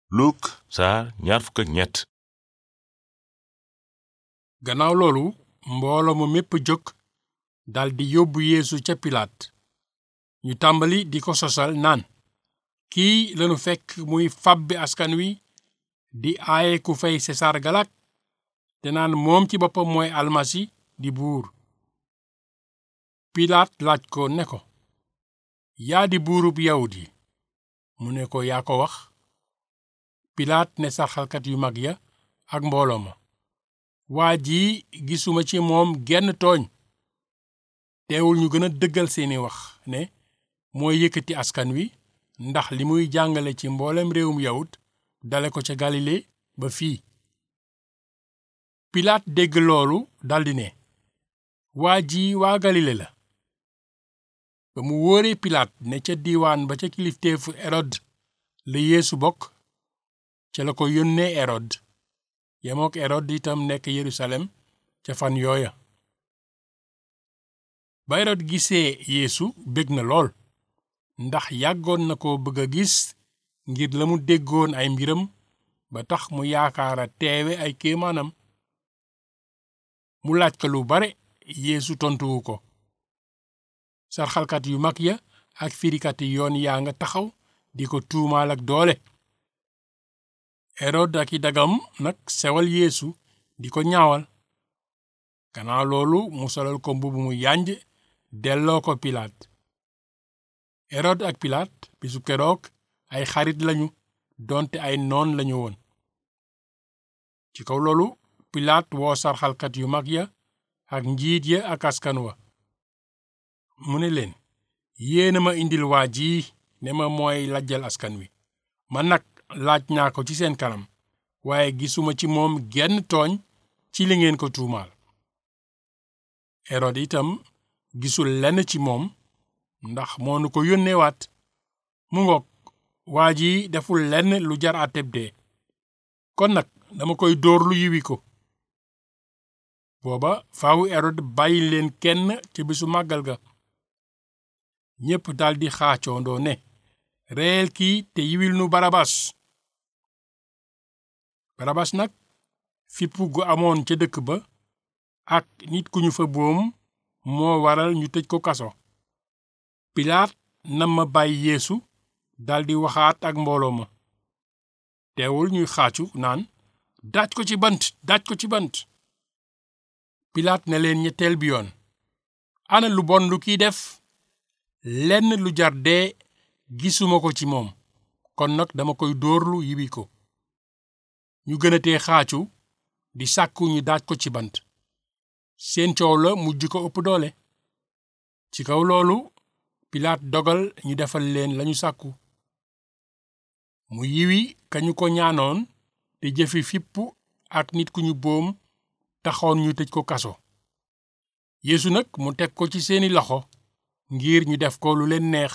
Luk saar ñaar fukk ak ñett gannaaw loolu mbooloo mu mépp jóg daldi yóbbu yeesu ca pilaat ñu tàmbali di ko sosal naan kii lanu fekk muy fàbbi askan wi di aaye ku fay sesar galak te naan moom ci boppam mooy almasi di buur pilaat laaj ko ne ko yaa di buurub yawut yi mu ne ko yaa ko wax pilaat ne sarxalkat yu mag ya ak mbooloo ma waa ji gisuma ci moom genn tooñ teewul ñu gën a dëggal seeni wax ne mooy yëkkati askan wi ndax li muy jàngale ci mboolem réewum yawut dale ko ca galile ba fii pilaat dégg loolu daldi ne waa ji waa galile la ba mu wóoree pilaat ne ca diiwaan ba ca kilifteefu erod la yeesu bokk ca la ko yónnee erod yemook erod itam nekk yerusalem ca fan yooya ba erod gisee yeesu bég na lool ndax yàggoon na ko bëgg a gis ngir la mu déggoon ay mbiram ba tax mu yaakaara teewe ay kéemaanam mu laaj ko lu bare yeesu tontuwu ko sarxalkat yu mag ya ak firikati yoon yaa nga taxaw di ko tuumaal ak doole erod ak i dagam nag sewal yeesu di ko ñaawal gannaaw loolu mu solal ko mbubb mu yànj delloo ko pilaat erod ak pilaat bisu keroog ay xarit lañu doonte ay noon lañu woon ci kaw loolu pilaat woo sarxalkat yu mag ya ak njiit ya ak askan wa mu ne leen yéena ma indil waa ji ne ma mooy lajjal askan wi man nag laaj naa ko ci seen kanam waaye gisuma ci moom genn tooñ ci li ngeen ko tuumaal erod itam gisul lenn ci moom ndax moonu ko yónneewaat mu ngoog waa ji deful lenn lu jar àtteb dee kon nag dama koy dóor lu yiwi ko booba faawu erod bàyyi leen kenn ci bisu màggal ga ñépp daldi xaacoondoo ne reyel kii te yiwil nu barabas barabas nag fippu gu amoon ca dëkk ba ak nit ku ñu fa boom moo waral ñu tëj ko kaso pilaat nam ma bàyyi yeesu daldi waxaat ak mbooloo ma teewul ñuy xaacu naan daaj ko ci bant daaj ko ci bant pilaat ne leen ñetteel bi yoon ana lu bon lu kiy def lenn lu jar dee gisuma ko ci moom kon nag dama koy dóorlu yibi ko ñu gënatee xaacu di sàkku ñu daaj ko ci bant seen coow la mujj ko ëpp doole ci kaw loolu pilaat dogal ñu defal leen lañu sàkku mu yiwi kañu ko ñaanoon te jëfi fippu ak nit ku ñu boom taxoon ñu tëj ko kaso yeesu nag mu teg ko ci seeni loxo ngir ñu def ko lu leen neex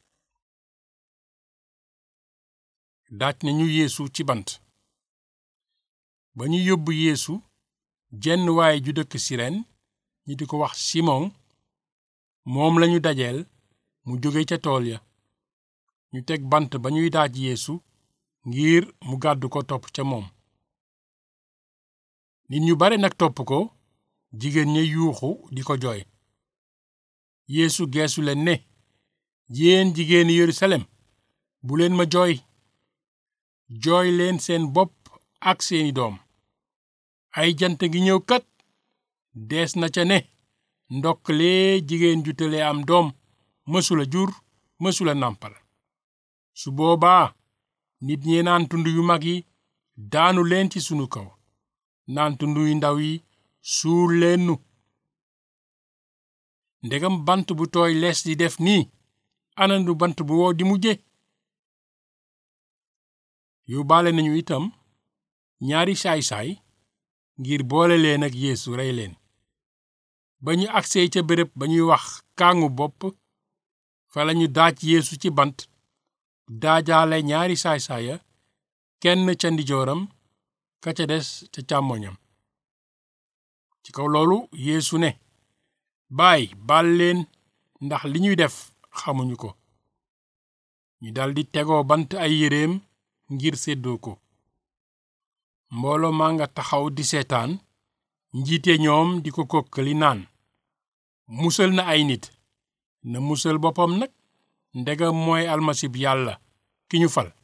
daaj nañu yeesu ci bant ba ñu yóbbu yeesu jenn waay ju dëkk sireen ñi di ko wax simon moom lañu dajeel mu jóge ca tool ya ñu teg bant ba ñuy daaj yeesu ngir mu gàddu ko topp ca moom nit ñu bare nag topp ko jigéen ña yuuxu di ko jooy yeesu geesu leen ne yéen jigéeni yerusalem bu leen ma jooy jooy leen seen bopp ak seeni doom ay jant ngi ñëw kat dees na ca ne ndokkalee jigéen ju tële am doom mësula jur mësula nàmpal su boobaa nit ñi naan tund yu mag yi daanu leen ci sunu kaw naan tund yu ndaw yi suul leen nu ndegam bant bu tooy lees di def nii anandu bant bu wow di mujje yóbbaale nañu itam ñaari saay-saay ngir boole leen ak yeesu rey leen ba ñu agsee ca béréb ba ñuy wax kàngu bopp fa lañu daaj yeesu ci bant daajaale ñaari saay-saaya kenn ca ndijooram ka ca des ca càmmoñam ci kaw loolu yeesu ne baay baal leen ndax li ñuy def xamuñu ko ñu daldi tegoo bant ay yéreem ngir séddoo ko mbooloo maa nga taxaw di seetaan njiite ñoom di ko kokkali naan musal na ay nit na musal boppam nag ndegam mooy almasib yàlla ki ñu fal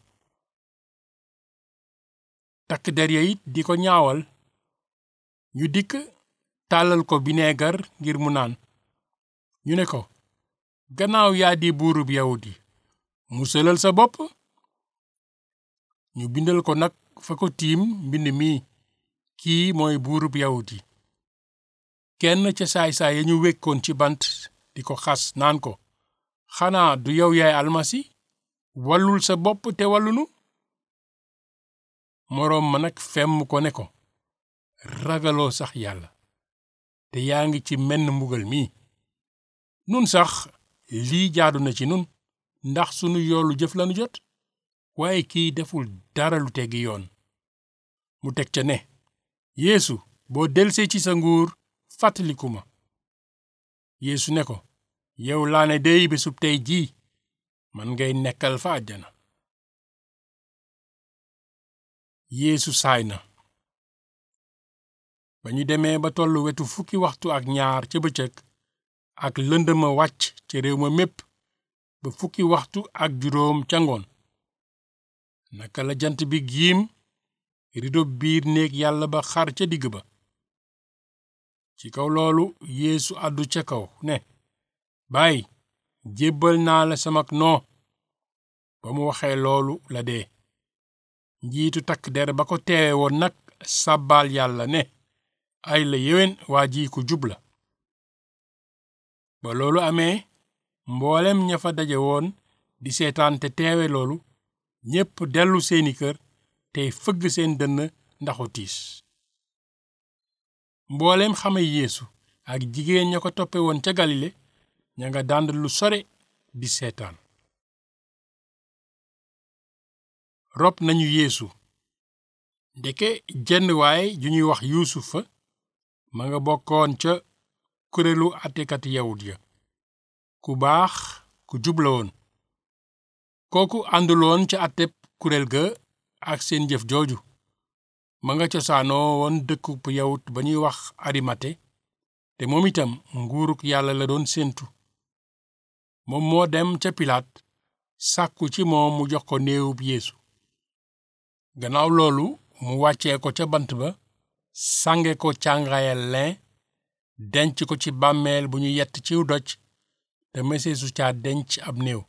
takk der ya it di ko ñaawal ñu dikk tàllal ko bineegar ngir mu naan ñu ne ko gannaaw yaa di buurub yawut yi musalal sa bopp ñu bindal ko nag fa ko tiim mbind mi kii mooy buurub yawut yi kenn ca saay-saay ya ñu wekkoon ci bant di ko xas naan ko xanaa du yow yaay almasi wallul sa bopp te wallunu moroom ma nag femm ko ne ko ragaloo sax yàlla te yaa ngi ci menn mbugal mi nun sax lii jaadu na ci nun ndax sunu yoolu jëf lanu jot waaye kii deful dara lu teggi yoon mu teg ca ne yeesu boo delsee ci sa nguur fàttaliku ma yeesu ne ko yow laa ne dey bésub tey jii man ngay nekkal fa àjjana yeesu saay na ba ñu demee ba tollu wetu fukki waxtu ak ñaar ca bëccëg ak lëndëma wàcc ca réew ma mépp ba fukki waxtu ak juróom ca ngoon naka la jant bi giim rido biir néeg yàlla ba xar ca digg ba ci kaw loolu yeesu àddu ca kaw ne baay jébbal naa la samak noo ba mu waxee loolu la dee njiitu takk der ba ko teewe woon nag sàbbaal yàlla ne ay la yéwén waa ji ku jub la ba loolu amee mboolem ña fa daje woon di seetaan te teewe loolu ñépp dellu seeni kër tey fëgg seen dënn ndaxu tiis mboolem xame yeesu ak jigéen ña ko toppe woon ca galile ña nga dànd lu sore di seetaan rob nañu yeesu ndeke jenn waay ju ñuy wax yuusufa ma nga bokkoon ca kuréelu àttekat yawut ya ku baax ku jubla woon kooku ànduloon ca àtteb kuréel ga ak seen jëf jooju ma nga cosaanoo woon dëkkub yawut ba ñuy wax arimate te moom itam nguuruk yàlla la doon séentu moom moo dem ca pilaat sàkku ci moom mu jox ko néewub yeesu gannaaw loolu mu wàccee ko ca bant ba sànge ko càngaayal lin denc ko ci bàmmeel bu ñu yett ciw doj te meseesu caa denc ab néew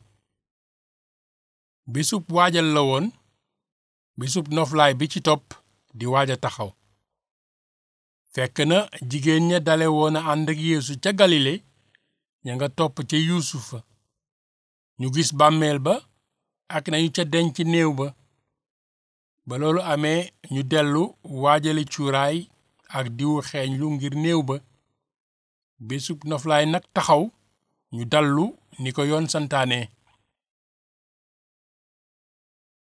bisub waajal la woon bisub noflaay bi ci topp di waaj a taxaw fekk na jigéen ña dale woon a ànd ak yeesu ca galile ña nga topp ca yuusufa ñu gis bàmmeel ba ak nañu ca denc néew ba ba loolu amee ñu dellu waajale cuuraay ak diwu xeeñlu ngir néew ba bésub noflaay nag taxaw ñu dallu ni ko yoon santaane